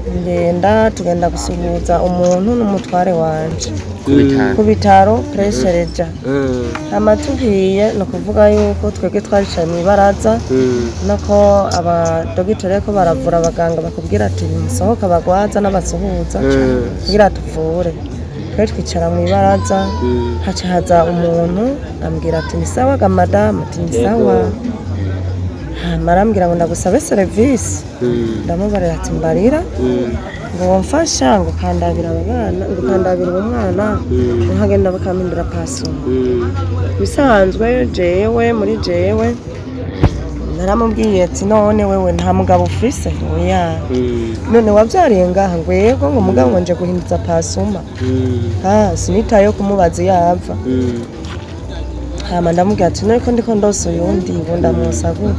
ngenda tugenda gusuhuza umuntu n'umutware wanje ku bitaro ku bitaro pureshereja Mm, hama tugiye ni ukuvuga yuko twebwe twaricaye mu ibaraza mm, nako abadogiteri ariko baravura abaganga bakubwira ati musohoke abagwaza n'abasuhuza Mm. kugira tuvure twe twicara mu ibaraza mm. haca haza umuntu ambwira ati ni sawa ga madamu ati ni sawa hama arambwira ngo ndagusabe serivisi Mm, ndamubarira ati mbarira mm, ngo wamfasha ngo kandabira aba bana ngo kandabira uwo mwana Mm. nkagenda bakampindura pasoma mm. bisanzwe jewe muri jewe naramubwiye ati none wewe nta mugabo ufise oya Mm, none wabyariye ngaha ngo yego ngo mugabo ngo nje guhinduza pasoma mm, ha sinitaye kumubaza iyo ava mm. hama ndamubwira ati none ko ndiko ndose uyundi ngo ndamusa gute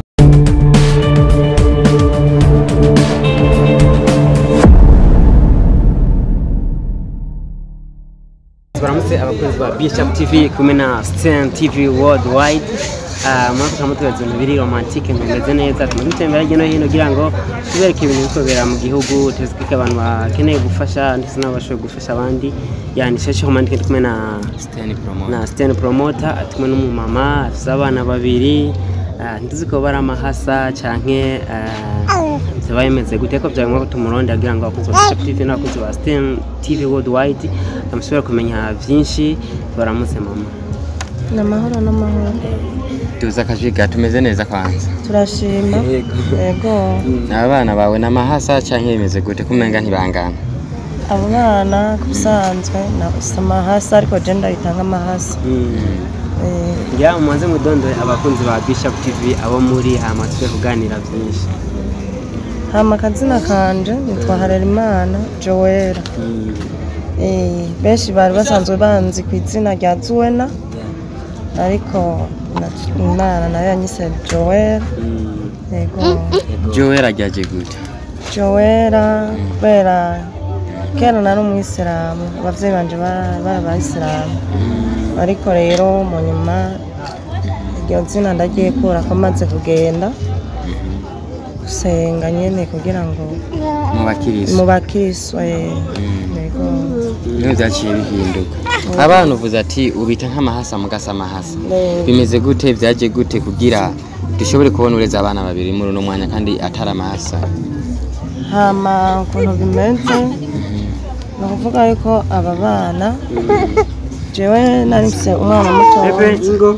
turamutse abakozi ba bishop tv kumwe na stan tv worldwide Ah, muri ako turimo tubaza ibintu biri romantike bimeze neza tuma dutembera hirya no hino kugira ngo tubereke ibintu biri kubera mu gihugu tuzwike abantu bakeneye gufasha ndetse n'abashoboye gufasha abandi yandisha romantike ndi kumwe na Steny Promoter. na stan promoter ari kumwe n'umumama afite abana babiri ah, ntizi ko bari amahasa canke ziba bimeze gute ko byari ngombwa ko tumuronde kugira ngo abakozi ba bishop tv n'abakozi ba stan tv worldwide bamushobora kumenya byinshi baramutse mama ni amahoro n'amahoro tuzi akajiga tumeze neza kwanza turashima yego abana bawe n'amahasa canke bimeze gute kumenga ntibangana abo bana ku bisanzwe nafise amahasa ariko je ndahita nk'amahasa Eh, ngira mumaze mudondore abakunzi ba bishop tv abo muri hama tujye kuganira byinshi hama akazina kanje nitwa harerimana joela Eh, benshi bari basanzwe banzi ku izina rya zuwena ariko na- imana nayo yanyise joela yego jowe rajyaje gute joela kubera kera nari umuyisilamu abavyeyi banje ba- bari abayisilamu ariko rero mu nyuma iryo zina ndagiye kura ko maze kugenda gusenga nyene kugira ngo mu bakirisi mu bakristo eh, yego niho byaciye bihinduka abana uvuze ati ubita nk'amahasa mugasa amahasa Eh, bimeze gute byaje gute kugira dushobore kubona ureze abana babiri muri uno mwanya kandi atari amahasa hama ukuntu bimeze ni ukuvuga yuko aba bana jewe nari mfise umwana mutoya ingo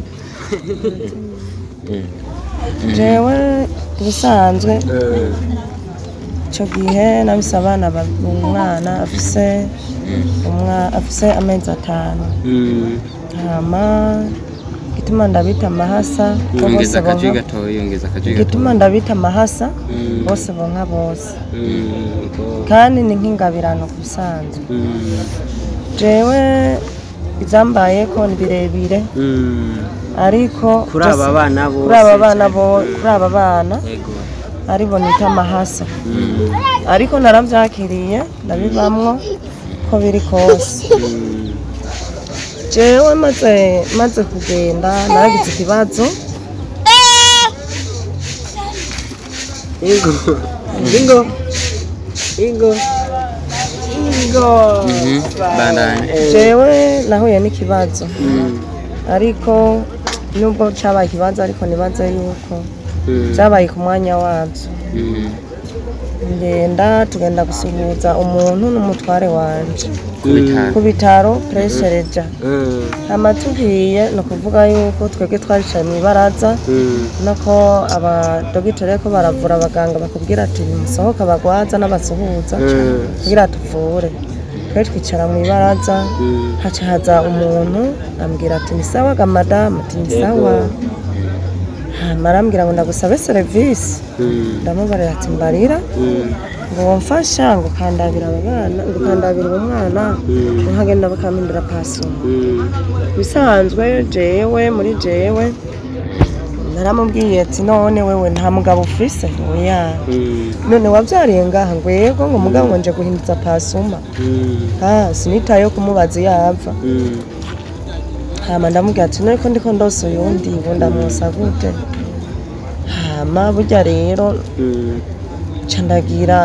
jewe ubusanzwe icyo gihe nabise abana ba- umwana afise umwa- afise amezi atanu hama igituma ndabita amahasa ko bose yongeza akaji bonka gatoya yongeza akaji gatoya igituma ndabita amahasa bose bonka bose kandi ni nk'ingabirano ku bisanzwe jewe ibyambayeko ni birebire ariko kuri aba byose- bana bose kuri aba bana bo- kuri aba bana Yego. aribo nita amahasa ariko narabyakiriye ndabibamwo ko biri kose jewe maze maze kugenda naragize ikibazo ingo ingo ingo ingo Mhm, bandanye jewe nahuye n'ikibazo ariko nubwo cyabaye ikibazo ariko nibaze yuko byabaye ku mwanya wabyo Mhm. ngenda tugenda gusuhuza umuntu n'umutware wanje ku bitaro ku bitaro pureshereja hama tugiye ni ukuvuga yuko twebwe twaricaye mu ibaraza nako abadogiteri ariko baravura abaganga bakubwira ati musohoke abagwaza n'abasuhuza kugira tuvure twe twicara mu ibaraza haca haza umuntu ambwira ati ni sawa ga madamu ati ni sawa hama arambwira ngo ndagusabe serivisi ndamubarira ati mbarira ngo wamfasha ngo kandabira aba bana ngo kandabira uwo mwana ngo nkagenda bakampindura pasoma bisanzwe jewe muri jewe naramubwiye ati none wewe nta mugabo ufise oya none wabyariye ngaha ngo yego ngo mugabo ngo nje guhinduza pasoma ha sinitaye kumubaza iyo ava hama ndamubwira ati none ko ndiko ndose uyundi ngo ndamusa gute hama burya rero ca ndagira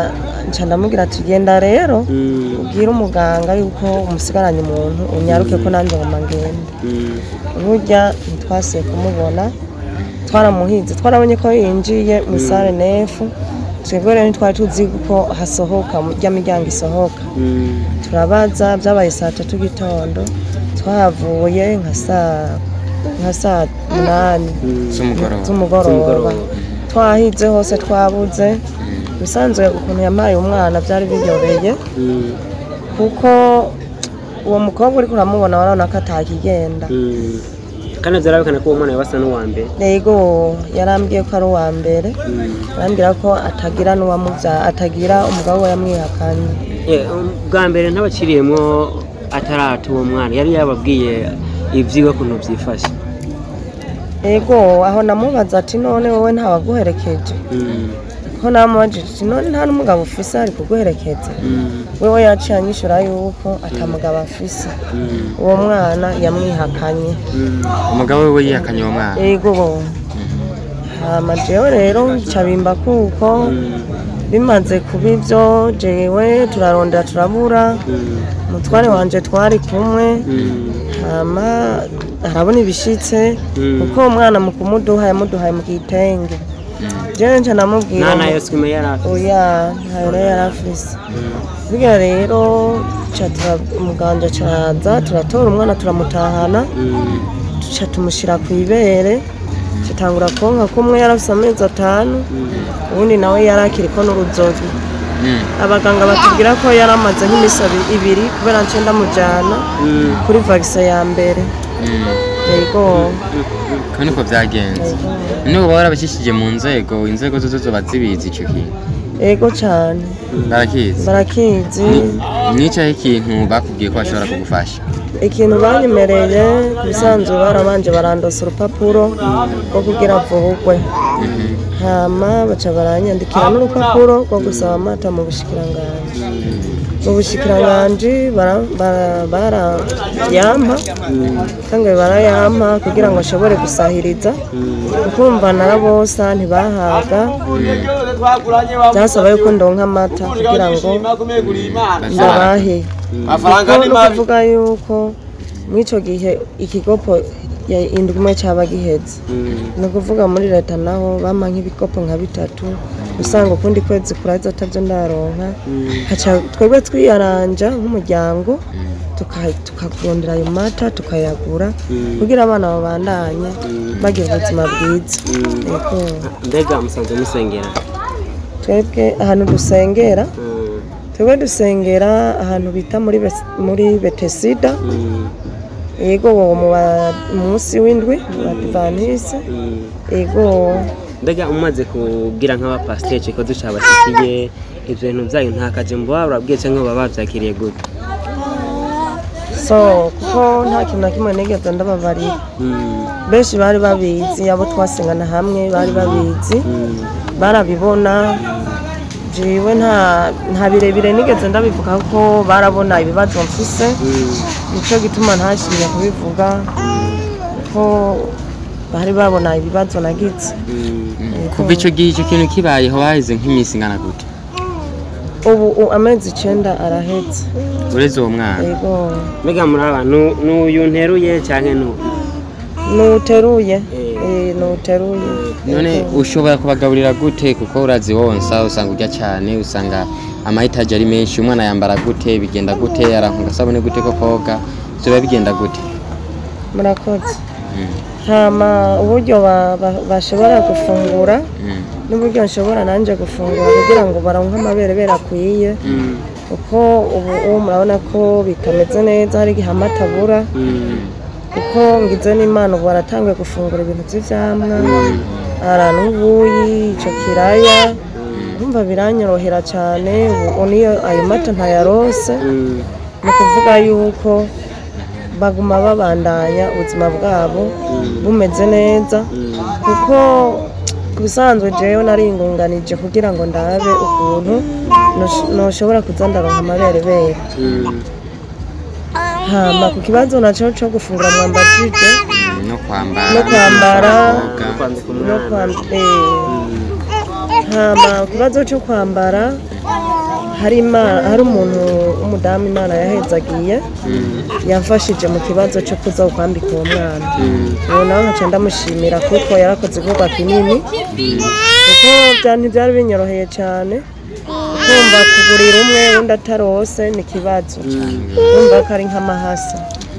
nca ndamubwira ati genda rero Mm, ubwire umuganga yuko umusigaranye umuntu unyaruke ko nanjye ngoma ngende mm, burya ntitwasiye kumubona twaramuhinze twarabonye ko yinjiye mu sare nefu twebwe rero ntitwari tuzi ko hasohoka rya miryango isohoka mm, turabaza byabaye saa tatu gitondo twahavuye nka saa nka saa munani mm. z'umugoroba z'umugoroba Z'umugoroba. twahize hose twabuze bisanzwe ukuntu yampaye umwana byari biryoheye Mm, kuko uwo mukobwa uri kuramubona warabona ko atakigenda mm. kandi byarabikana ko uwo mwana yabasa n'uwa mbere yego yarambwiye ko ari uwa mbere Mm. arambwira ko atagira n'uwamubyaye atagira umugabo we yamwihakanye Eh, um, bwa mbere ntabaciriyemo atarata uwo mwana yari yababwiye ibyiwe ukuntu byifashe yego aho namubaza ati none wowe ntawaguherekeje Mm, ko namubajije ati none nta n'umugabo ufise ari kuguherekeza mm, wewe yaciye anyishura yuko atamugabo afise mm, uwo mwana yamwihakanye mm. umugabo we we yihakanye uwo mwana yego hama jewe rero ncabimba kuko bimaze kuba ibyo jewe turarondera turabura umutware wanje twari kumwe hama arabona ibishitse Mm. kuko uwo mwana mu kumuduha yamuduhaye mu gitenge jewe nca namubwira nta ngo- nayo swime yari afite oya ntayo rero yari afise burya rero ca tura- umuganga caraza turatora umwana turamutahana Mm, tuca tumushyira ku ibere tutangura konka kumwe yari afite amezi atanu ubundi nawe yari akiriko n'uruzogi Mm. abaganga batubwira ko yari amaze nk'iminsi abi- ibiri kubera nce ndamujyana mm, kuri vagise ya mbere Mm. yego ko niko byagenze yego. none uba warabashyishije mu nzego inzego zo zoba zibizi icyo kintu yego cyane barakizi barakizi nicaho ikintu bakubwiye ko bashobora kugufasha ikintu banyemereye ku bisanzwe barabanje barandosa urupapuro rwo kugira mvugwe Mhm. hama baca baranyandikira n'urupapuro rwo gusaba amata mu bushikiranganji mu bushikiranganji bara- bara- barayampa kandi barayampa kugira ngo ashobore gusahiriza ukumva narabosa ntibahaga byasaba yuko ndonka amata kugira ngo ndabahe kuko ni ukuvuga yuko muri icyo gihe ikigopo ya indwi imwe cyaba giheze mm, ni ukuvuga muri leta naho bampa nk'ibikopo nka bitatu usanga ukundi kwezi kuraza atabyo ndaronka haca twebwe twiyaranja nk'umuryango tuka- tukagondera ayo mata tukayagura kugira abana babandanye bagira ubuzima bwiza yego mbega musanze musengera twebwe ahantu dusengera Mm, twebwe dusengera ahantu bita muri Bes- muri betesida mm, yego mu ba- munsi w'indwi mu badivantisi mm. yego mbega umaze kubwira nk'abapasiteri ko ducabashyikiye ibyo bintu byanyu nta kajembo baba barabwiye cyangwa baba babyakiriye gute so kuko nta kintu na kimwe nigeze ndababarira Mm, benshi bari babizi abo twasengana hamwe bari babizi mm, barabibona jiwe nta nta birebire nigeze ndabivuga kuko barabona ibibazo mfise mm, nicyo gituma ntashimye kubivuga ko bari babona ibibazo nagize mm. Yego. kuva icyo gihe icyo kintu kibayeho haheze nk'iminsi ingana gute ubu u- amezi icyenda arahetse ureze uwo mwana yego mbega muri aba nu- n'uyu nteruye cyangwa n'uyu nuteruye eh, nuteruye none Yego. ushobora kubagaburira gute kuko urazi wonsa usanga urya cyane usanga amahitaji ari menshi umwana yambara gute bigenda gute aranka agasabune gute ko koga biba bigenda gute murakoze Mm, hama uburyo ba- ba- bashobora gufungura mm, n'uburyo nshobora nanjye gufungura kugira ngo baronke amabere akwiye Mm, kuko ubu ubu murabona ko bitameze neza hari igihe amata abura mm, kuko ngize n'imana ubu baratanguye gufungura ibintu by'ibyamwa ara n'ubuyi icyo kiraya urumva biranyorohera cyane ubu niyo ayo mata ntayarose mm, ni ukuvuga yuko baguma babandanya ubuzima bwabo bumeze neza mm, kuko ku bisanzwe jewe naringunganije kugira ngo ndabe ukuntu nosh- noshobora kuza ndaronka amaberebere mm. hama ku kibazo naco co gufungura mwambajije mm, no kwambara no kwambara koga. kwambika no umwana kwam- eh, hama ku kibazo cyo kwambara hari Ima- hari umuntu w'umudamu imana yahezagiye yamfashije mu kibazo cyo kuza kwambika uwo mwana ubu nawe nkaca ndamushimira kuko yarakoze igikorwa kinini kuko bya- ntibyari binyoroheye cyane kumva kugurira umwe undi atarose ni ikibazo kumva ko ari nk'amahasa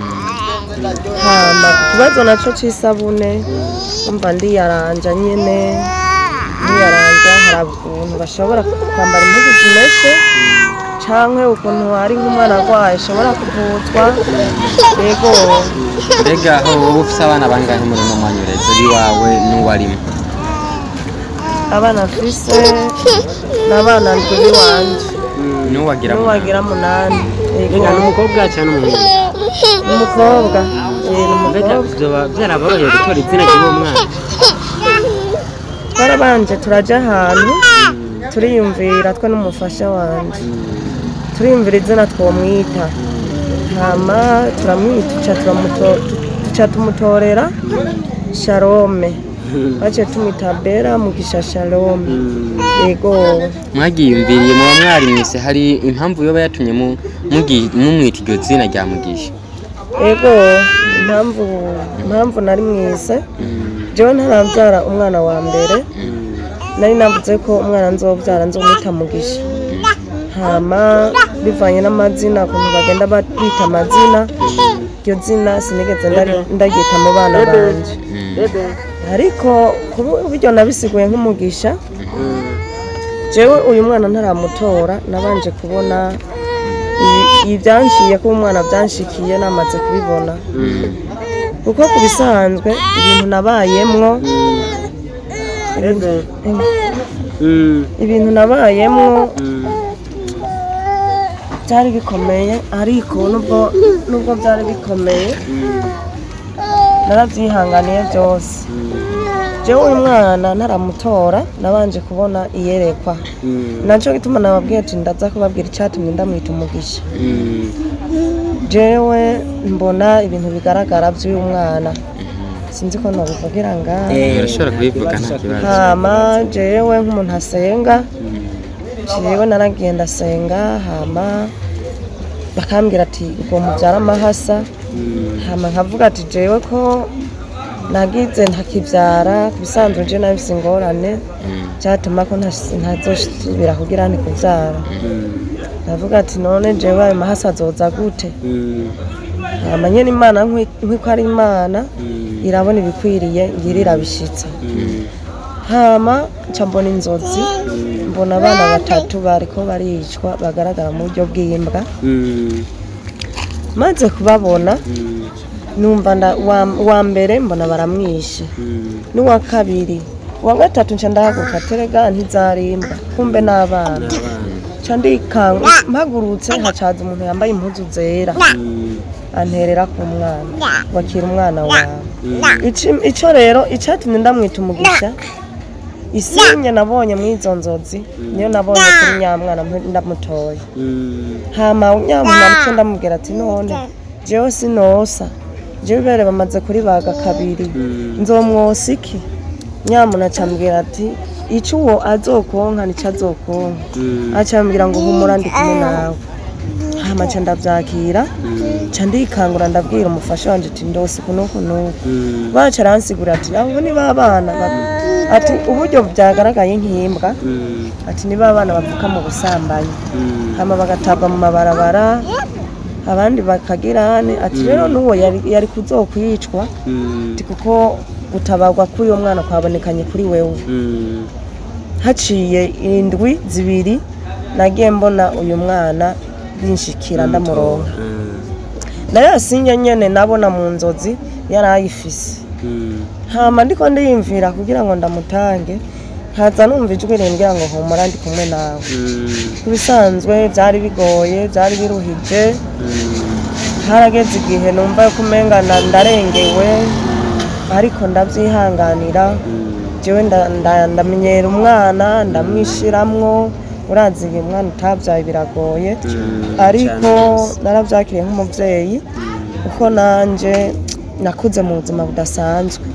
hama ikibazo nacyo cy'isabune kumva ndiyaranja nyine ndiyaranja hari ukuntu bashobora kwambara impuzu zimeshe cyangwa ukuntu hari nk'umwana arwaye ashobora kuvuzwa yego mbega aho wowe ufite abana bangahe muri uno mwanya uretse iwawe n'uwarimo abana mfise n'abana ndwi b'iwanje n'uwagira mu n'uwagira munani yego mbega ni umukobwa cyane umuhungu umukobwa eh, ni mbega umukobwa byoba byaraboroheye gutora izina ry'uwo mwana twarabanje turajya ahantu turiyumvira twe n'umufasha wanjye turiyumvira izina twamwita hama turamwita tuca turamuto- tuca tumutorera sharome baciye tumwita bera mugisha sharome yego mwagiyumviriye muba mwarimwise hari impamvu yoba yatumye mu- mugi- mumwita iryo zina rya mugisha yego impamvu impamvu nari mwise jewe ntarabyara umwana wa mbere nari navuze ko umwana nzobyara nzomwita mugisha hama bivanye n'amazina ukuntu bagenda bita amazina iryo zina sinigeze ndari- ndaryita mu bana banje ariko kuba uburyo nabisiguye nk'umugisha jewe uyu mwana ntaramutora nabanje kubona ibi- ibyanshiye ko umwana byanshikiye namaze kubibona kuko ku bisanzwe ibintu nabayemwo ibintu- ibintu nabayemwo byari bikomeye ariko nubwo nubwo byari bikomeye narabyihanganiye byose jewe uyu mwana ntaramutora nabanje kubona iyerekwa nacyo gituma nababwiye ati ndaza kubabwira icyatumye ndamwita umugisha jewe mbona ibintu bigaragara by'uyu mwana sinzi ko nabivugira ngaha urashobora kubivuga nta kibazo hama jewe nk'umuntu asenga jewe naragiye ndasenga hama bakambwira ati ubwo mubyara amahasa hama nkavuga ati jewe ko nagize ntakibyara ku bisanzwe je nabise ingorane byatuma ko ntas- ntazosubira kugira nti kubyara ndavuga ati none jewe ayo mahasa azoza gute hama nyene imana nkwi- nk'uko ari imana irabona ibikwiriye ngira irabishitsa hama nca mbona inzozi mbona abana batatu bariko baricwa bagaragara mu buryo bw'imbwa maze kubabona numva nda- wa- wa mbere mbona baramwishe n'uwa kabiri uwa gatatu nca ndahaguruka terega ntizarimba kumbe n'abana nca ndikanga mpagurutse hacaza umuntu yambaye impuzu zera anterera ku mwana wakira umwana wawe Ici- ico rero icatumye ndamwita umugisha isinye nabonye muri izo nzozi niyo nabonye kuri nyamwana mpu- ndamutoye hama nyamwana muco ndamubwira ati none jewe sinosa jewe ibere bamaze kuribaga kabiri nzomwosa iki nyamuna acambwira ati ico uwo azokonka nico azokonka acambwira ngo humura ndi kumwe nawe hama ca ndavyakira ca ndikangura ndabwira umufasha wanje ati ndose kunuku nuku baca aransigura ati abo ni babana ati uburyo byagaragaye nk'imbwa ati ni babana bavuka mu busambanyi hama bagatabwa mu mabarabara abandi bakagirane ati rero n'uwo yari, yari kuzokwicwa ati kuko gutabarwa k'uyu mwana kwabonekanye kuri wewe haciye indwi zibiri nagiye mbona uyu mwana binshikira ndamuronka nayo yasinye nyene nabona mu nzozi yari ayifise hama ndiko ndiyumvira kugira ngo ndamutange haza numva ijwi rimbwira ngo humura ndi kumwe nawe ku bisanzwe byari bigoye byari biruhije harageze igihe numva ko umenga na- ndarengewe ariko ndabyihanganira jewe nda- nda- ndamenyera umwana ndamwishiramwo urazi igihe umwana utabyaye biragoye ariko narabyakiriye nk'umubyeyi kuko nanjye nakuze mu buzima budasanzwe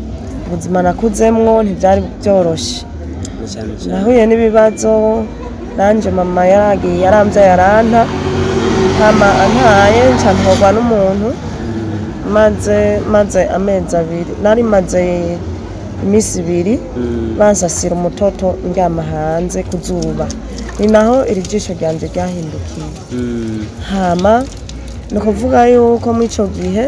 ubuzima nakuzemwo ntibyari byoroshye nahuye n'ibibazo nanje mama yaragiye yaramvyaye aranta hama antaye nca ntogwa n'umuntu maze maze amezi abiri nari maze iminsi ibiri bansasira umutoto ndyama hanze ku zuba ni naho iri jisho ryanje ryahindukiye hama ni ukuvuga yuko muri icyo gihe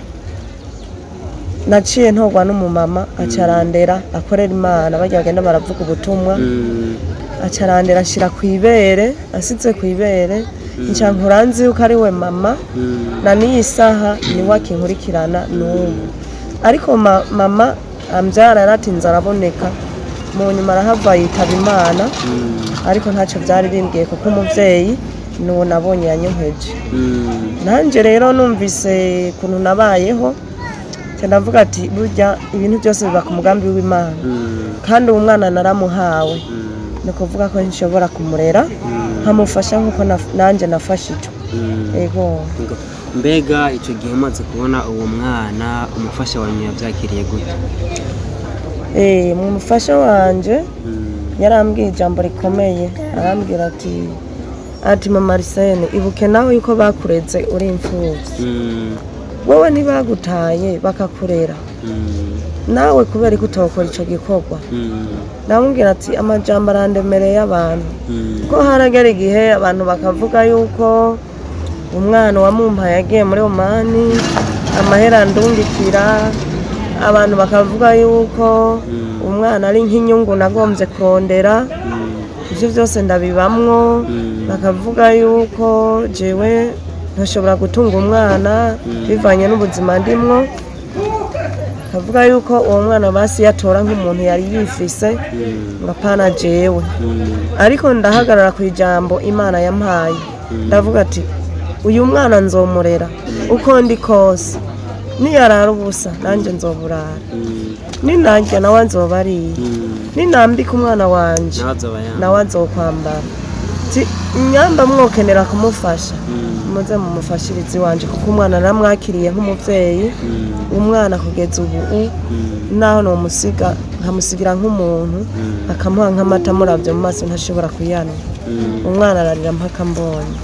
naciye ntogwa n'umumama acarandera akorera imana bajya bagenda baravuga ubutumwa acarandera ashyira ku ibere asize ku ibere nca nkuranzi yuko ari we mama na n'iyi saha niwe akinkurikirana n'ubu ariko ma- mama ambyara yaratinze araboneka mu nyuma arahava yitaba imana ariko ntacyo byari bimbwiye kuko umubyeyi ni uwo nabonye yanyoheje nanjye rero numvise ukuntu nabayeho nca ndavuga ati burya ibintu byose biba ku mugambi w'imana kandi uwo mwana naramuhawe ni ukuvuga ko nshobora kumurera nkamufasha nk'uko naf- nanjye nafashijwe yego mbega icyo gihe umaze kubona uwo mwana umufasha wanyu yabyakiriye gute Eh, mu mufasha wanje yarambwiye ijambo rikomeye arambwira ati ati mama Arsene ibuke nawe yuko bakureze uri imfubyi wowe ntibagutaye bakakurera nawe kubera ko utokora icyo gikorwa ndamubwira ati amajambo arandemereye abantu ko haragera igihe abantu bakavuga yuko umwana wamumpaye yagiye muri omani amahera ndungikira abantu bakavuga yuko umwana ari nk'inyungu nagombye kurondera ibyo byose ndabibamwo bakavuga yuko jewe ntashobora gutunga umwana bivanye n'ubuzima ndimwo bakavuga yuko uwo mwana basi yatora nk'umuntu yari yifise ngo apana jewe ariko ndahagarara ku ijambo imana yampaye ndavuga ati uyu mwana nzomurera uko ndi kose niyarara ubusa nanjye nzoburara ninarya nawe nzoba ariye ninambika umwana wanje nawe azoba yambaye nawe azokwambara Ti- nyamba mwokenera kumufasha muze mumufashirize iwanje kuko umwana naramwakiriye nk'umubyeyi umwana kugeza ubu u- naho nomusiga nkamusigira nk'umuntu akamuha nk'amata murabyo mu maso ntashobora kuyanwa umwana ararira mpaka mbonye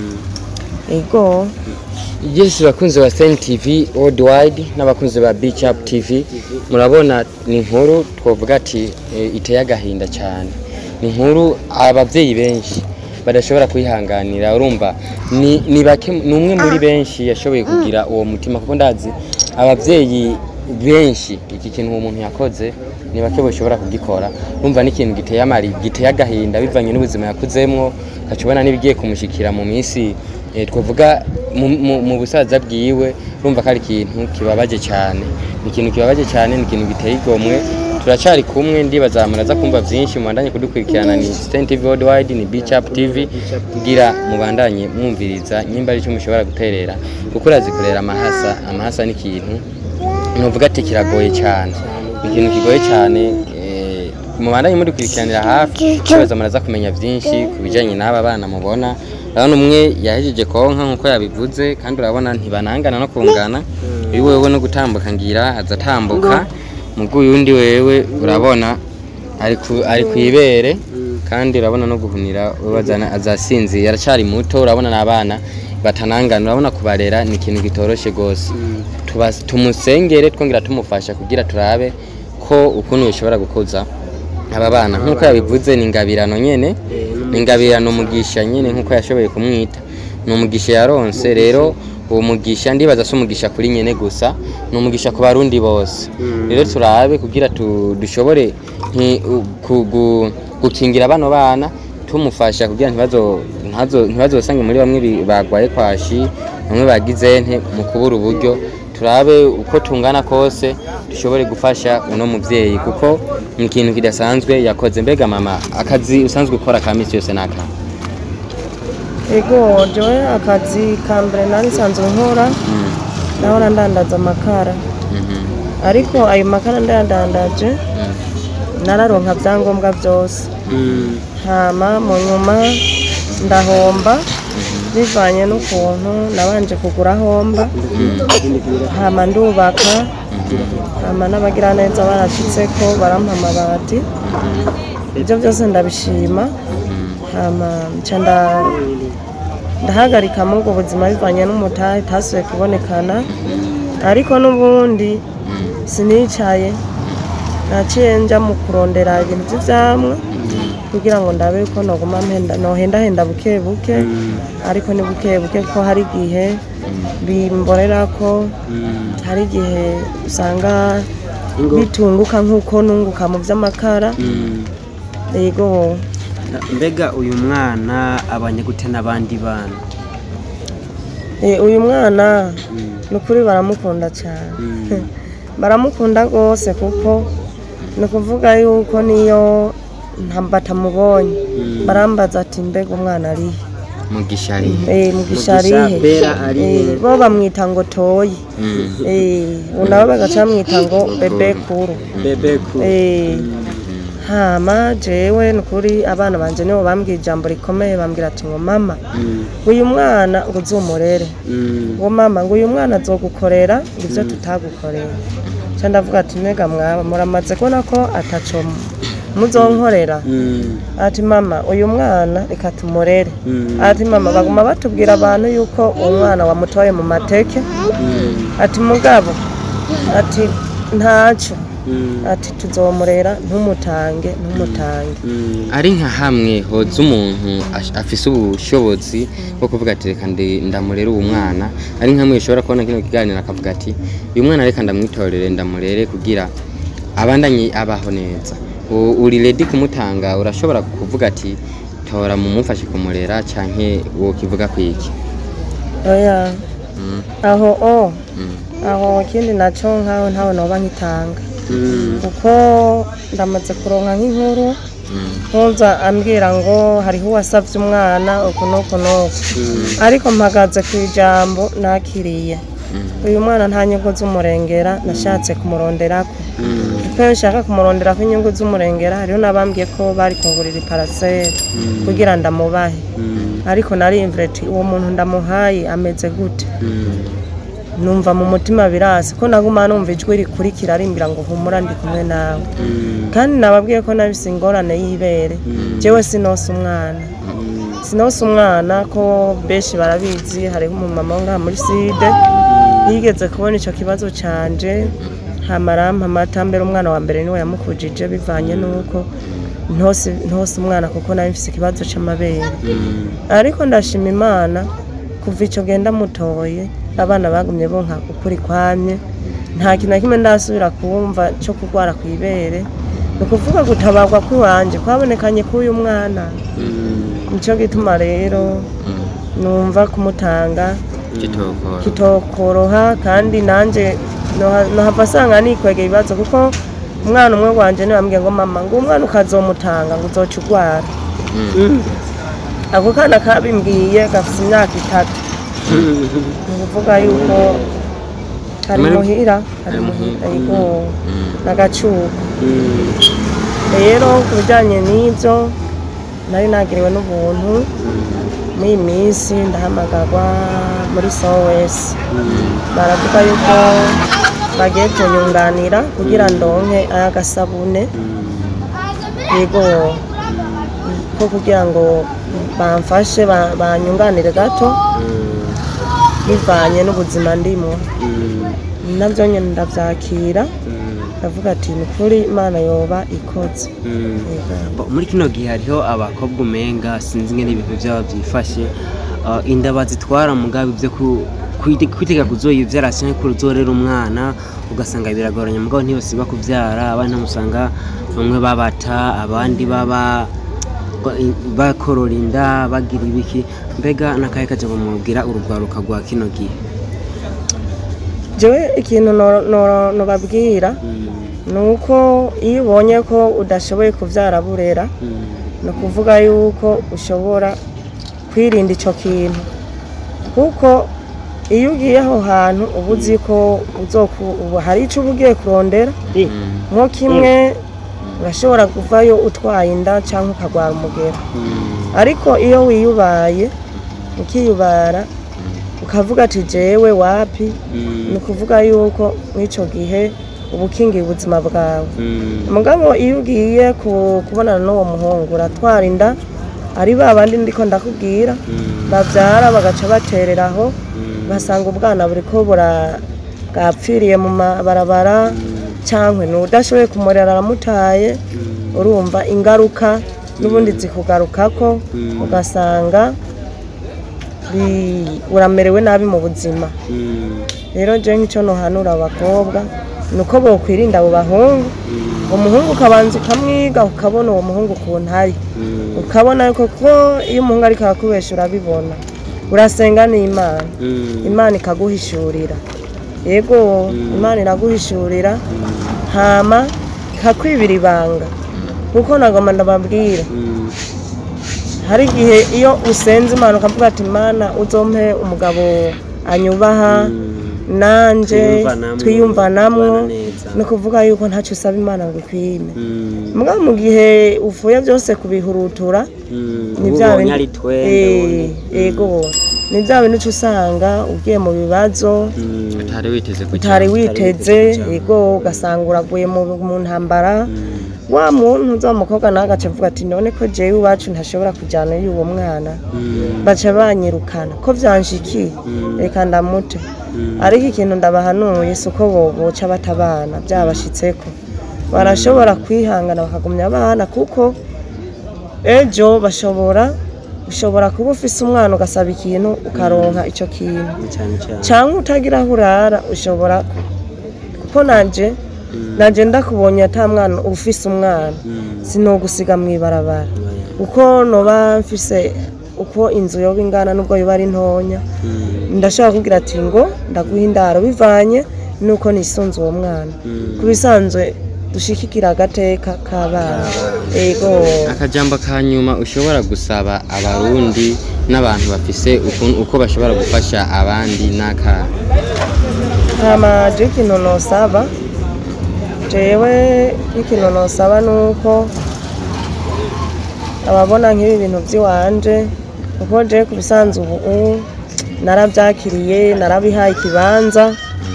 ego Yes bakunzi ba Sen TV worldwide n'abakunzi ba Beach Up TV murabona ni inkuru twovuga ati e, iteye agahinda cyane ni inkuru ababyeyi benshi badashobora kwihanganira urumva ni, ni bake ni umwe muri benshi yashoboye kugira uwo mutima kuko ndazi ababyeyi benshi iki kintu uwo muntu yakoze ni bake bashobora kugikora urumva n'ikintu giteye amari giteye agahinda bivanye n'ubuzima yakuzemwo ukacubona n'ibigiye kumushikira mu minsi eh, twavuga mu- mu- mu busaza bwiwe urumva ko ari ikintu kibabaje cyane ni ikintu kibabaje cyane ni ikintu giteye igomwe turacari kumwe ndibaza muraza kumva vyinshi mubandanye kudukurikirana ni Stan TV Worldwide ni Beach Up TV kugira mubandanye mwumviriza nyimba ari cyo mushobora guterera kuko urazikorera amahasa amahasa ni ikintu nuvuga ati kiragoye cyane ni ikintu kigoye cyane eh, mubandanye mudukurikiranira hafi kibaza muraza kumenya byinshi ku bijyanye n'aba bana mubona urabona umwe yahejeje konka nk'uko yabivuze kandi urabona ntibanangana no kungana uyu wewe no gutambuka ngira aza atambuka mugu uyundi wewe urabona ari ku- ari ku ibere kandi urabona no guhunira wewe azana- azasinzira aracyari muto urabona n'abana batanangana urabona kubarera ni ikintu kitoroshye rwose Tuba- tumusengere twongera tumufasha kugira turabe ko ukuntu bishobora gukuza aba bana nk'uko yabivuze ni ingabirano nyene ni ingabirano umugisha nyene nk'uko yashoboye kumwita ni umugisha yaronse rero uwo mugisha ndibaza si umugisha kuri nyene gusa ni umugisha ku barundi bose rero turabe kugira tu- dushobore nti- u- ku- gu- gukingira bano bana tumufasha kugira ntibazo- ntazo- ntibazosange muri bamwe bi- bagwaye kwashi bamwe bagize nte mu kubura uburyo turabe uko tungana kose dushobore gufasha uno muvyeyi kuko ni ikintu kidasanzwe yakoze mbega mama akazi usanzwe ukora ka misi yose naka ego jewe akazi ka mbere nari nsanzwe nkora ndabona ndandaza amakara ariko ayo makara ndayadandaje nararonka byangombwa byose hama mu nyuma ndahomba bivanye n'ukuntu nabanje kugura homba hama ndubaka hama n'abagiraneza barashitseko barampa amabati ibyo byose ndabishima hama nca nda- ndahagarika muri ubwo buzima bivanye n'umutahe itasubiye kubonekana ariko n'ubundi sinicaye naciye nja mu kurondera ibintu by'ivyamwa kugira ngo ndabe ko noguma mpenda nohendahenda buke buke ariko ni buke buke ko hari igihe bimborera ko hari igihe usanga Ingo. bitunguka nk'uko nunguka mu by'amakara yego mbega uyu mwana abanye gute n'abandi bana Eh, uyu mwana ni ukuri baramukunda cyane baramukunda rwose kuko ni ukuvuga yuko niyo nta- batamubonye barambaza ati mbega umwana arihe mugisha ari Eh, mugisha arihe Bera arihe? Eh, bo bamwita ngo toyi Eh, ubu nabo bagaca bamwita ngo bebe kuru bebe ku Eh, hama jewe ni ukuri abana banje nibo bambwiye ijambo rikomeye bambwira ati ngo mama uyu mwana ngo uzumurere ngo mama ngo uyu mwana azogukorera ngo ibyo tutagukorera nca ndavuga ati mbega mwaba muramaze kubona ko ataco muzonkorera ati mama uyu mwana reka tumurere ati mama baguma batubwira abantu yuko uwo mwana wamutoye mu mateke ati mugabo ati ntacyo ati tuzomurera ntumutange ntumutange ari nka hamwe hoza umuntu ash- afise ubushobozi bwo kuvuga ati reka ndi- ndamurere uwo mwana ari nka hamwe ushobora kubona kino kiganiro akavuga ati uyu mwana reka ndamwitorere ndamurere kugira abandanye abaho neza U- uri redi kumutanga urashobora kuvuga ati tora mumufashe kumurera canke wokivuga kwiki oya Mm, aho o mm, aho ikindi naco nkaho ntawe noba nkitanga kuko ndamaze kuronka nk'inkuru mm, ntuza ambwira ngo hariho uwasavye umwana uku n'uku n'uku ariko mpagaze ku ijambo nakiriye mm, uyu mwana nta nyungu z'umurengera nashatse kumuronderako Mm. kuko iyo nshaka kumuronderako inyungu z'umurengera hariho n'abambwiye ko bari kungurira iparaseri kugira ndamubahe Mm. ariko narimvire ati uwo muntu ndamuhaye ameze gute Mm. numva mu mutima birasi ko naguma numva ijwi rikurikira rimbwira ngo humura ndi kumwe nawe Mm. kandi nababwiye ko nabise ingorane y'ibere jewe sinose umwana Mm. sinose umwana ko benshi barabizi hariho umumama wo ngaha muri side yigeze kubona icyo kibazo canje hamarampa amata mbere umwana wa mbere niwe yamukujije bivanye n'uko ntose ntose umwana kuko nawe mfise ikibazo c'amabere Mm. ariko ndashima imana kuva icyo genda mutoye abana bagumye bonka ukuri kwamye nta kintu na kimwe ndasubira kumva cyo kurwara ku ibere ni ukuvuga gutabarwa kw'iwanje kwabonekanye k'uyu mwana Mm. nicyo gituma rero mm. numva kumutanga kitokora kitokoroha kandi nanjye noha- nohava asanga nikwegera ibibazo kuko umwana umwe wanje niwe wambwiye ngo mama ngo umwana ukazomutanga ngo uzoca urwara Mm. ako kana kabimbwiye gafite imyaka itatu ni ukuvuga yuko kari Mari- muhira kari Kari muhira muhira. yego Mm. n'agacuko Mm. rero ku bijyanye n'ibyo nari nagiriwe n'ubuntu muri iyi minsi ndahamagarwa muri sowesi baravuga yuko bagiye kunyunganira kugira ndonke ay'agasabune yego ko kugira ngo bamfashe ba- banyunganire gato bivanye n'ubuzima ndimo Mm. nabyo nyine ndabyakira Mm. ndavuga ati ni ukuri imana yoba ikoze Mm. Yego. Bo, muri kino gihe hariho abakobwa umenga sinzi ngene ibintu byabo byifashe uh, inda bazitwara mugabe byo ku kwite- kwitega kuzoyivyara canke ko uzorera umwana ugasanga biragoranye mugabo ntibasiba kuvyara abandi musanga bamwe babata abandi baba ba- bakorora inda bagira ibiki mbega nakahe kaje bamubwira urugwaruka rwa kino gihe jewe ikintu no- no- nobabwira Mm. ni uko iyo ubonye ko udashoboye kubyara burera Mm. ni ukuvuga yuko ushobora kwirinda icyo kintu kuko iyo ugiye aho hantu uba uzi ko uzoku- ubu hari icyo uba ugiye kurondera Eh, nko kimwe urashobora kuvayo utwaye inda cyangwa ukarwara umugera mm. ariko iyo wiyubaye ukiyubara ukavuga ati jewe wapi Mm. ni ukuvuga yuko mw'icyo gihe uba ukingiye ubuzima bwawe Mm. mugabo iyo ugiye ku- kubonana n'uwo muhungu uratwara inda ari ba bandi ndiko ndakubwira bavyara bagaca batereraho ugasanga ubwana buriko bura bwapfiriye mu mabarabara cyangwa n'udashoboye kumurera aramutaye urumva ingaruka n'ubundi zikugarukako ugasanga bi- uramerewe nabi mu buzima rero je nk'icyo nohanura abakobwa ni uko bokwirinda abo bahungu umuhungu ukabanza ukamwiga ukabona uwo muhungu ukuntu ari ukabona yuko ko iyo umuhungu ariko arakubesha urabibona urasenga n'imana imana ikaguhishurira yego imana iraguhishurira hama ikakwibira ibanga kuko nagoma ndababwira hari igihe iyo usenze imana ukavuga ati imana uzompe umugabo anyubaha nanje Twiyumvanamwo, twiyumvanamwo tubana neza. ni ukuvuga yuko ntacyo usaba imana ngo ikwime mbwa mu gihe uvuye byose kubihurutura ni bya ubonye bindi- ari twende Eh, yego ni bya bintu uca usanga ugiye mu bibazo utari witeze kujya utari witeze kujya. yego ugasanga uraguye mu mu ntambara wa muntu uza mukobwa nawe agaca avuga ati none ko jewe iwacu ntashobora kujyana y'uwo mwana baca banyirukana ko byanshikiye reka ndamute ariko ikintu ndabahanuye si uko bo- boca batabana byabashitseko barashobora kwihangana bakagumya abana kuko ejo bashobora ushobora kuba ufise umwana ugasaba ikintu ukaronka icyo kintu cyane cyane cyangwa utagira aho urara ushobora kuko nanje nanje ndakubonye ata mwana ufise umwana sinogusiga mu ibarabara uko noba mfise uko inzu yoba ingana nubwo yoba ari ntonya ndashobora kubwira ati ngo ndaguha indaro bivanye nuko nisunze uwo mwana ku bisanzwe dushikikira agateka k'abana ego akajambo ka nyuma ushobora gusaba abarundi n'abantu bafise ukuntu- uko bashobora gufasha abandi n'aka hama je ikintu nosaba jewe ikintu nosaba ni uko ababona nk'ibi bintu by'iwanje kuko je ku bisanzwe ubu ubu narabyakiriye narabihaye ikibanza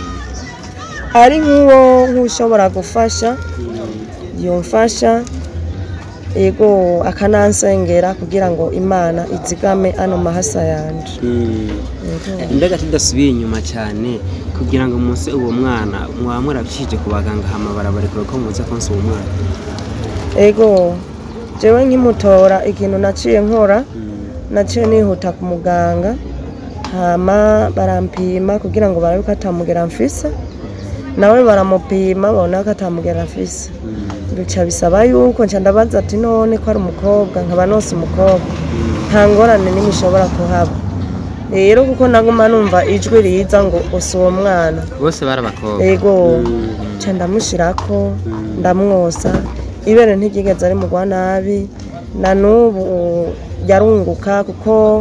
ari nk'uwo nk'ushobora gufasha yumfasha yego akanansengera kugira ngo imana izigame ano mahasa yanje Yego. mbega tudasubiye inyuma cyane kugira ngo munsi uwo mwana mwaba mwarabishije ku baganga hama barabarekura ko muze konsa uwo mwana ego jewe nkimutora ikintu naciye nkora naciye nihuta ku muganga hama barampima kugira ngo barabe ko atamugera mfise nawe baramupima babona ko atamugera mfise bica bisaba yuko nca ndabaza ati none ko ari umukobwa nkaba nose umukobwa nta ngorane n'imwe ishobora kuhaba rero kuko naguma numva ijwi riza ngo usi uwo mwana bose bari abakobwa ego nca ndamushirako ndamwosa ibere ntiryigeze ari mugwa nabi na n'ubu yarunguka kuko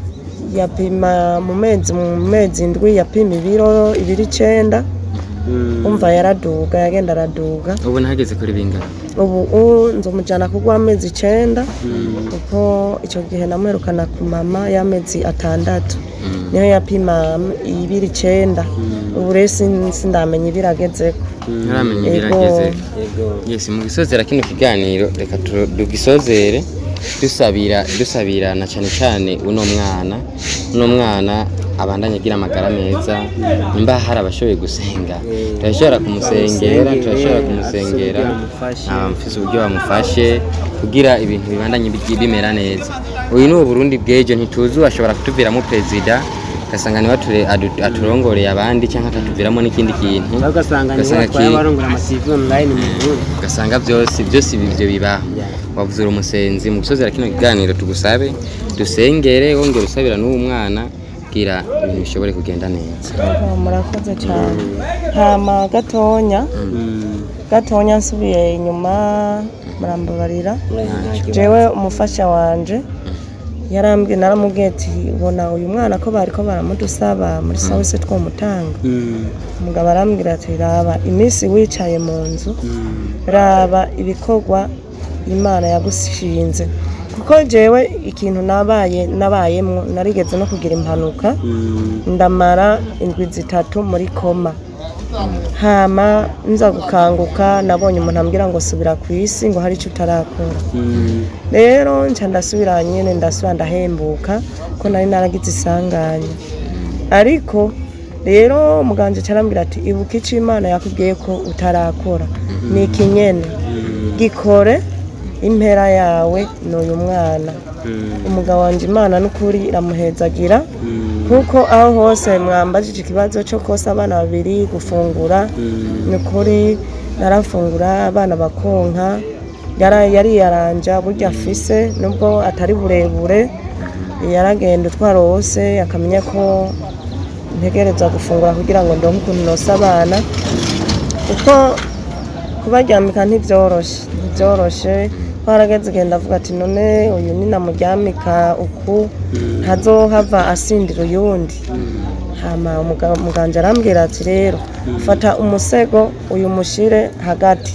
yapima mu mezi mu mezi indwi yapima ibiro ibiro icenda umva yaraduga yagenda araduga ubu ntageze kuri bingana ubu u- nzomujana kugwa amezi icenda kuko icyo gihe namuherukana ku mama y'amezi atandatu niyo yapima ibiro icenda ubu rero sin- sindamenya ibiro agezeko ntaramenya Ego. ibirageze yego yesi mu gisozera kino kiganiro reka tu- tugisozere dusabira dusabirana cyane cyane uno mwana uno mwana abandanye agira amagara meza nimba hari abashoboye gusenga turashobora kumusengera turashobora kumusengera bamufashe. abamufise uburyo bamufashe kugira ibintu bibandanye bigi- bimera neza uyu ni uburundi bw'ejo ntituzi ashobora kutuviramo perezida ugasanga niwe ature- adu- aturongoreye abandi cyangwa akatuviramo n'ikindi kintu cyangwa ugasanga niho Ugasanga batwaye ki- abarongora amativi online mu Burundi ugasanga byose byose ibi ibyo bibaho Yeah. wavuze uri umusenzi mu gusozera kino kiganiro tugusabe dusengere wongera usabira n'uwo mwana kugira ibintu bishobore kugenda neza Ego, murakoze cyane hama gatonya gatonya nsubiye inyuma murambabarira jewe umufasha wanje yarambwiye naramubwiye ati ubona uyu mwana ko bariko baramudusaba muri sawese twomutanga umugabo arambwira ati raba iminsi wicaye mu nzu raba ibikorwa imana yagushinze kuko jewe ikintu nabaye nabayemwo narigeze no kugira impanuka ndamara indwi zitatu muri koma hama nza gukanguka nabonye umuntu ambwira ngo subira ku isi ngo hari icyo utarakora Mm. rero nca ndasubira nyine ndasubira ndahembuka ko nari naragize isanganya ariko rero muganga carambwira ati ibuka icyo imana yakubwiye ko utarakora ni ikinyene gikore impera yawe ni uyu mwana Mm. umugabo wanjye imana n'ukuri iramuhezagira Mm. kuko aho hose mwambajije ikibazo cyo kosa abana babiri gufungura Mm. ni ukuri narafungura abana bakonka yara- yariyaranja burya afise nubwo atari burebure yaragenda utwara wose akamenya ko ntegereza gufungura kugira ngo ndonke ukuntu nosa abana kuko kubaryamika ntibyoroshe ntibyoroshe twarageze igenda avuga ati none uyu ni namuryamika uku ntazohava asindira uyundi hama umuga- muganga arambwira ati rero fata umusego uyu mushire hagati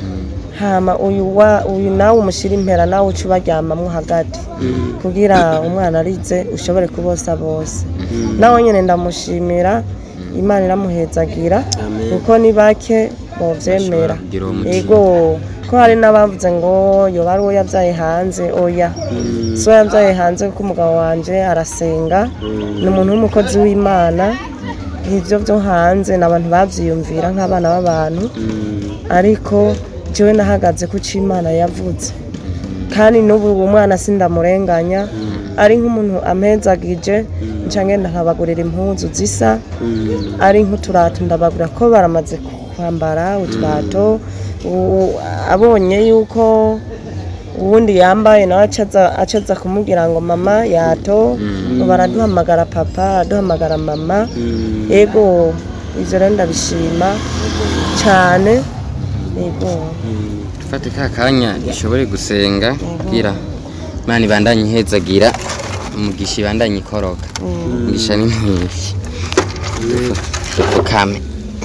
hama uyu wa uyu nawe umushyire impera nawe uca ubaryamamo hagati kugira umwana arize ushobore kubosa bose nawe nyine ndamushimira imana iramuhezagira Amen. kuko ni bake bovyemera kugira uwo mutima. ego ko hari n'abavuze ngo yoba ari uwo yabyaye hanze oya so yabyaye hanze kuko umugabo wanje arasenga ni umuntu w'umukozi w'imana ibyo byo hanze ni abantu babyiyumvira nk'abana b'abantu ariko jewe nahagaze ku cyo imana yavuze kandi n'ubu uwo mwana sindamurenganya ari nk'umuntu ampezagije nca ngenda nkabagurira impuzu zisa ari nk'uturato ndabagura ko baramaze kwambara uturato u- abonye yuko uwundi yambaye nawe acaza acaza kumubwira ngo mama yato baraduhamagara papa araduhamagara mama yego ivyo rero ndabishima cyane yego dufate ka kanya dushobore gusenga kugira imana ibandanye ihezagira umugisha ibandanye ikoroka umugisha ni mwinshi dupfukame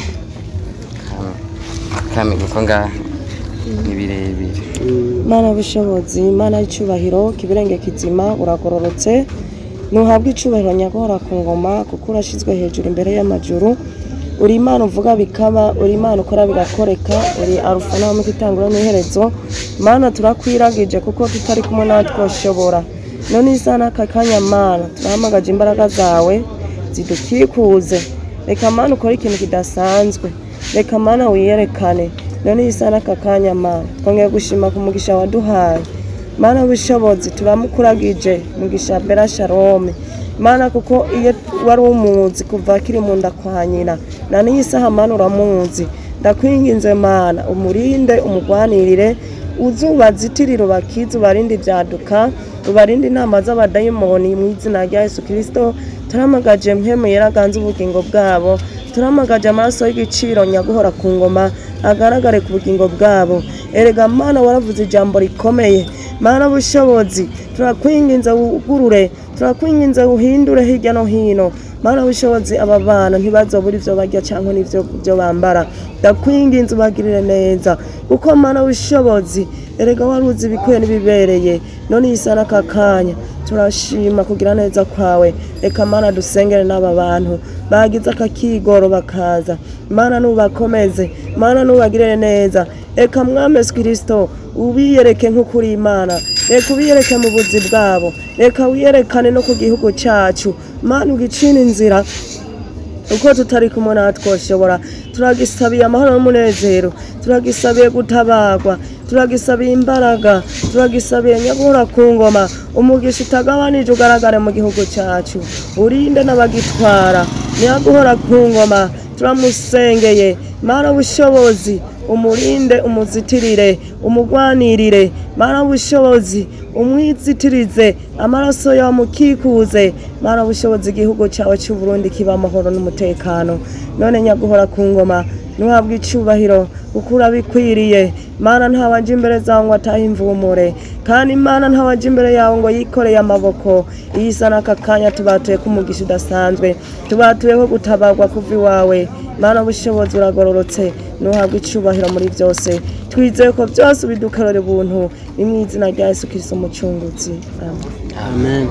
Kame. kame kuko ngaha ni birebire mana w'ubushobozi mana y'icyubahiro kibirenge kizima uragororotse ntuhabwe icyubahiro nyagora ku ngoma kuko urashyizwe hejuru imbere y'amajuru uri imana uvuga bikaba uri imana ukora bigakoreka uri arufa nawe mu itangura n'iherezo mana turakwiragije kuko tutari kumwe nawe twoshobora none isa n'aka kanya mana turahamagaje imbaraga zawe zidukikuze reka mana ukore ikintu kidasanzwe reka mana wiyerekane none isa n'aka kanya mana twongeye gushima ku mugisha waduhaye mana w'ubushobozi turamukuragije mugisha bera sharome mana kuko iyo wari umuzi kuva akiri mu nda kwa nyina na n'iyi saha mana uramuzi ndakwinginze mana umurinde umugwanirire uzubazitirire ubakize ubarinde ibyaduka ubarinde inama z'abadayimoni mu izina rya yesu kirisito turamagaje mpemu yeraganze ubugingo bwabo turamagaje amaraso y'igiciro nyaguhora ku ngoma agaragare ku bugingo bwabo erega mana waravuze ijambo rikomeye mana bushobozi turakwinginze wugurure turakwinginze uhindure hirya no hino mana bushobozi aba bana ntibazobura ivyo barya cyangwa n'ivyo byo bambara ndakwinginze ubagirire neza kuko mana bushobozi erega waruzi ibikwiye n'ibibereye none iyi sana aka kanya turashima kugira neza kwawe reka mana dusengere n'aba bantu bagize akakigoro bakaza mana nubakomeze mana nubagirire neza reka mwami yesu kirisito ubiyereke nk'ukuri imana reka ubiyereke mu buzi bwabo reka wiyerekane no ku gihugu cyacu mana ugicina inzira uko tutari kumwe nawe twoshobora turagisabiye amahoro n'umunezero turagisabiye gutabagwa turagisabiye imbaraga turagisabiye nyagura ku ngoma umugisha utagabanije ugaragare mu gihugu cyacu urinde n'abagitwara nyaguhora ku ngoma turamusengeye mana bushobozi umurinde umuzitirire umugwanirire mana bushobozi umwizitirize amaraso yawe mukikuze mana bushobozi igihugu cyawe cy'u Burundi kiba amahoro n'umutekano none nyaguhora ku ngoma ntuhabwe icyubahiro kuko urabikwiriye mana ntawaje imbere zawe ngo atahe imvumure kandi imana ntawaje imbere yawe ngo yikoreye amaboko iyi isa n'aka kanya tubatuye ko umugisha udasanzwe tubatuye ko gutabarwa kuva iwawe mana bushobozi uragororotse ntuhabwe icyubahiro muri byose twizeye ko byose bidukorera ubuntu ni mu izina rya yesu kirisito umucunguzi amen amen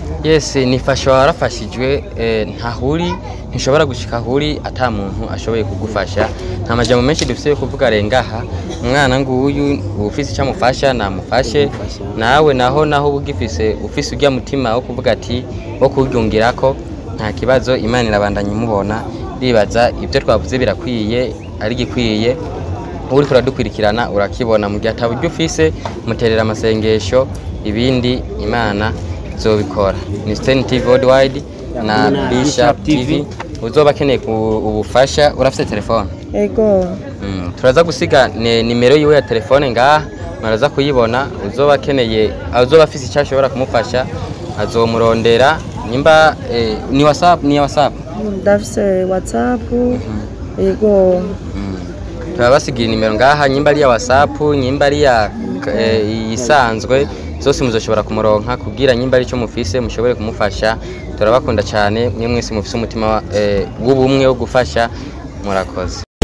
yes nifasha warafashijwe eh, ntahuri ntishobora gushika ahuri ata muntu ashoboye kugufasha nta majambo menshi dufite yo kuvuga rengaha umwana nguyu ufise icyo amufasha namufashe nawe naho naho uba ugifise ufise ujya mutima wo kuvuga ati wo kuwuryungirako nta kibazo imana irabandanya imubona ribaza ibyo twavuze birakwiye ari gikwiye uri kuradukurikirana urakibona mu gihe ataburyo ufise muterera amasengesho ibindi imana zobikora ni Stern TV Worldwide na Na Bishop Bishop TV. TV uzoba akeneye ku- ubufasha urafite telefone ego Mm, turaza gusiga ni- nimero yiwe ya telefone ngaha muraza kuyibona uzoba akeneye uzoba afise icyo ashobora kumufasha azomurondera nimba eh, ni whatsapp ni whatsapp ndafise whatsapp ego turabasigira nimero ngaha nyimba ari iya whatsapp nyimba ari iya eh, isanzwe zose muzoshobora kumuronka kubwira nyimba ari cyo mufise mushobore kumufasha turabakunda cyane mwe mwese mufise umutima wa- eh, w'ubumwe wo gufasha murakoze